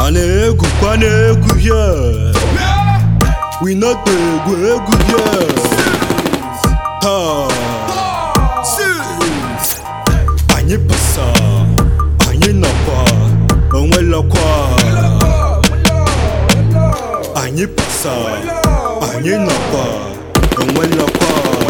a na-egwukwa n'egwu here we not egwu egwu here taa anyị pasa anyị nọkwa onwelọkwa anyị pasa anyị nọkwa onwelọkwa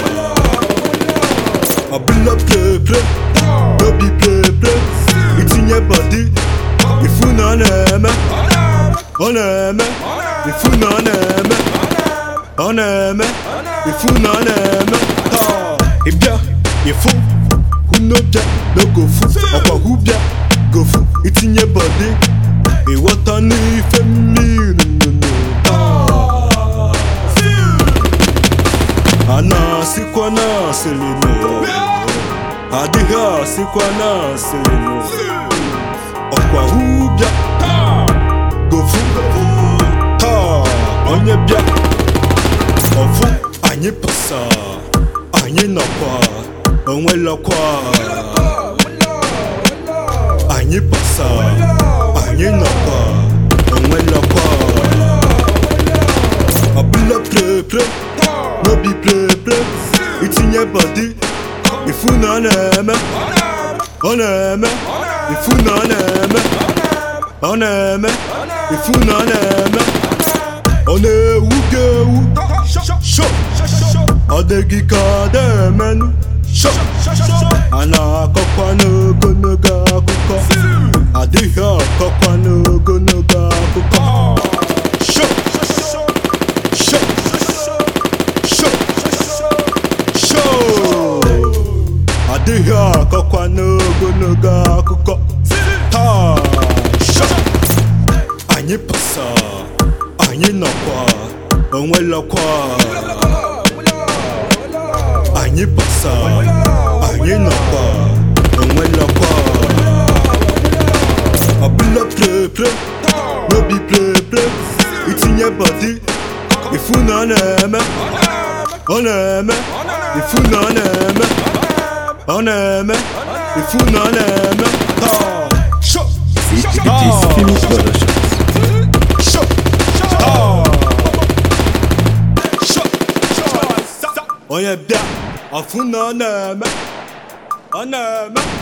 ọbụla pleple n'obi pleple itinye bọdi ifu na ọ na-eme ọ na-eme ifu na ọ na-eme ọ na-eme ifu na ọ na-eme taa ịbịa ifu hunobịa n'ogofu ọkwa hụbịa gofu itinye bọdi ịghọta n'ife mmiri nnụnụ taa a na-asịkwa na asịrị nụ adịghị asịkwa na asịrị nụ ọkwa hụbịa gofu taa onye bịa ọfụ anyị pasa anyị nọkwa onwelọkwa anyị pasa anyị nọkwa onwelọkwa ọbụla pleple n'obi pleple itinye bọdi ifu na ọ na-eme ọ na-eme ifu na ọ na-eme ọ na-eme ifu na ọ na-eme ọ na-ewu gị ewu sho ọ dịghị ka ọ na-emenụ sho a na-akọkwa n'ogologo akụkọ adịghị akọkwa n'ogologo akụkọ sho sho sho sho adịghị akọkwa n'ogologo akụkọ taa sho anyị pasa anyị nọkwa onwelọkwa anyị pasa anyị nọkwa onwelọkwa ọbụla pleple n'obi pleple itinye bọdi ifu na ọ na-eme ọ na-eme ifu na ọ na-eme ọ na-eme ifu na ọ na-eme taa sho It is Film Productions. sho taa sho onye bịa ọfụ na ọ na-eme ọ na-eme